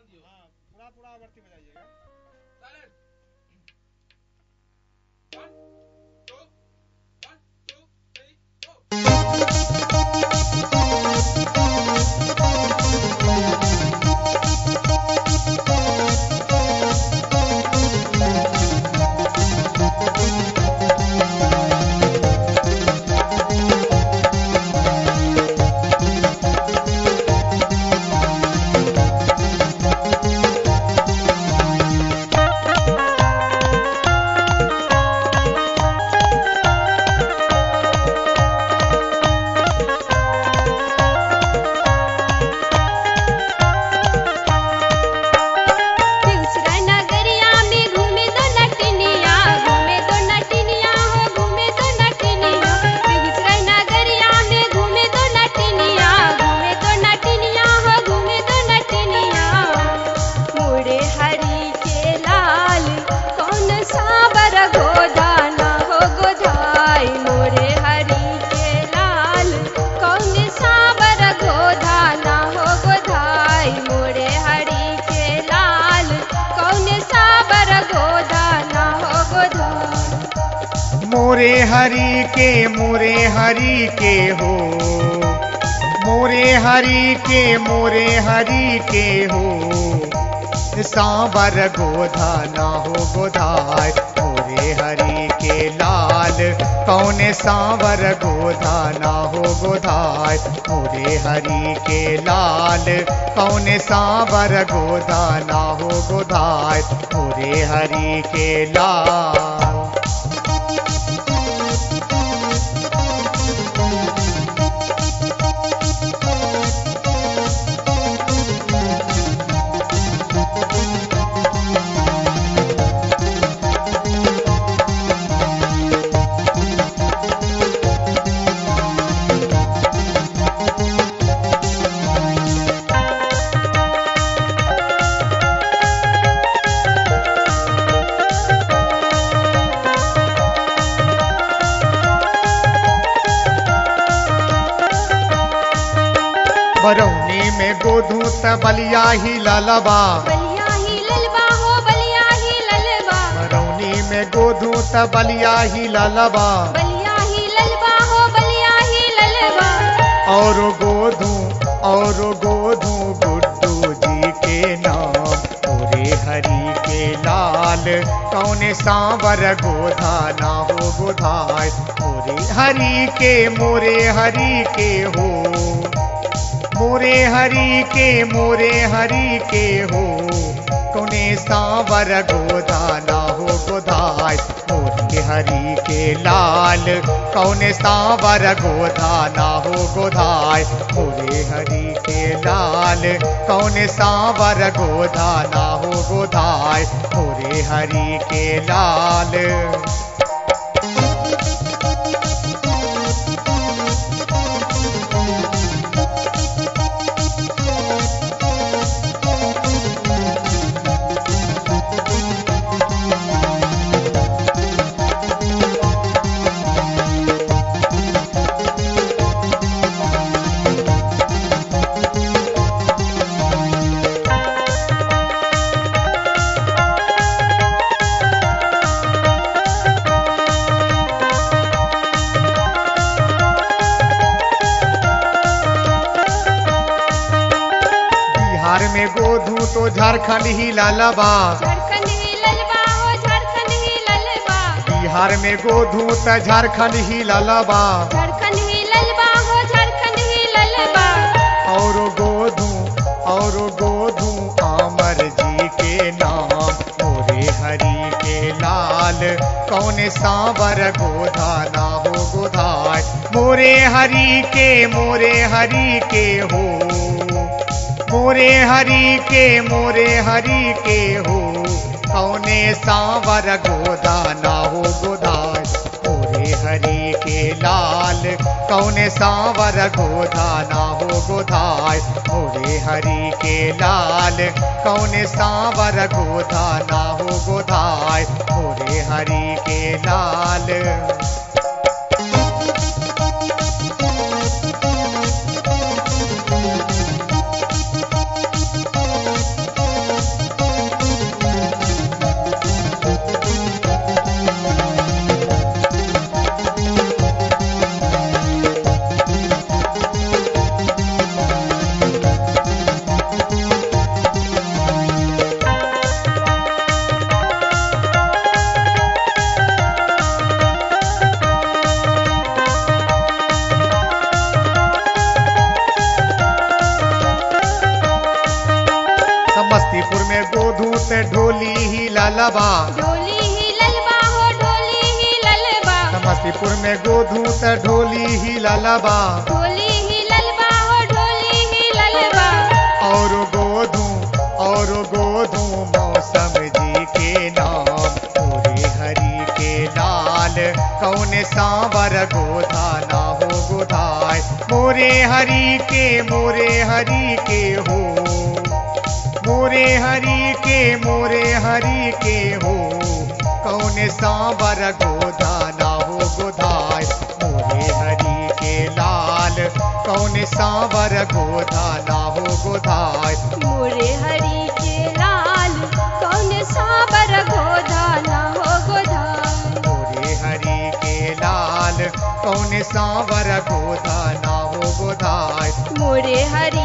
ध्यान दियो हाँ पूरा पूरा आवर्ती बजाइएगा silent one two one two three four दूसरा नगरिया में घूमे तो नटनिया घूमे तो नटनिया हो घूमे तो नटनिया दूसरा नगरिया में घूमे तो नटनिया घूमे तो नटनिया हो घूमे तो नटनिया मोरे हरी के लाल कौन साबर गोदाना हो गोधाई मोरे हरी के लाल कौन साबर गोदाना हो गोधाई मोरे हरी के लाल कौन साबर गोदाना हो गोधाई मोरे हरि के मोरे हरि के हो मोरे हरि के मोरे हरि के हो सांबर गोधा ना हो गोधाय मोरे हरि के लाल कौन सांबर गोधा ना हो गोधाय मोरे हरि के लाल कौन सांबर गोधा ना हो गोधाय मोरे हरि के लाल बरौनी में गोधू त बलिया ही ललबा बलिया ही ललबा हो बलिया ही ललबा बरौनी में गोधू त बलिया ही ललबा बलिया ही ललबा हो बलिया ही ललबा और गोधू और गोधू गुड्डू जी के नाम मोरे हरि के लाल कौन सांवर गोधा ना हो गोधाय मोरे हरि के मोरे हरि के हो मोरे हरि के मोरे हरि के हो कौने सांवर गोधा ना हो गोधाय मोरे हरि के लाल कौने सांवर गोधा ना हो गोधाय मोरे हरि के लाल कौने सांवर गोधा ना हो गोधाय मोरे हरि के लाल बिहार में गोधू तो झारखंड ही लालबा झारखंड ही ललबा हो झारखंड ही ललबा बिहार में गोधू त झारखंड ही लालबा झारखंड ही ललबा हो झारखंड ही ललबा और गोधू और गोधू अमर जी के नाम मोरे हरि के लाल कौन सांवर गोधा ना हो गोधाय मोरे हरि के मोरे हरि के हो मोरे हरि के मोरे हरि के हो कौने सांवर गोदा ना हो गोदाय मोरे हरि के लाल कौने सांवर गोदा ना हो गोदाय मोरे हरि के लाल कौने सांवर गोदा ना हो गोदाय मोरे हरि के लाल त ढोली ही ललबा ढोली ही ललबा हो ढोली ही ललबा समस्तीपुर में गोधू त ढोली ही ललबा ढोली ही ललबा हो ढोली ही ललबा और गोधू और गोधू मौसम जी के नाम पूरे हरि के लाल कौन सांवर गोधा ना हो गोधाय मोरे हरि के मोरे हरि के हो मोरे हरि के मोरे हरि के हो कौन सांवर गोधा ना हो गोधाय मोरे हरि के लाल कौन सांवर गोधा ना हो गोधाय मोरे हरि के लाल कौन साबर गोधा ना हो गोधा मोरे हरि के लाल कौन सांवर गोधा ना हो गोधाय मोरे हरि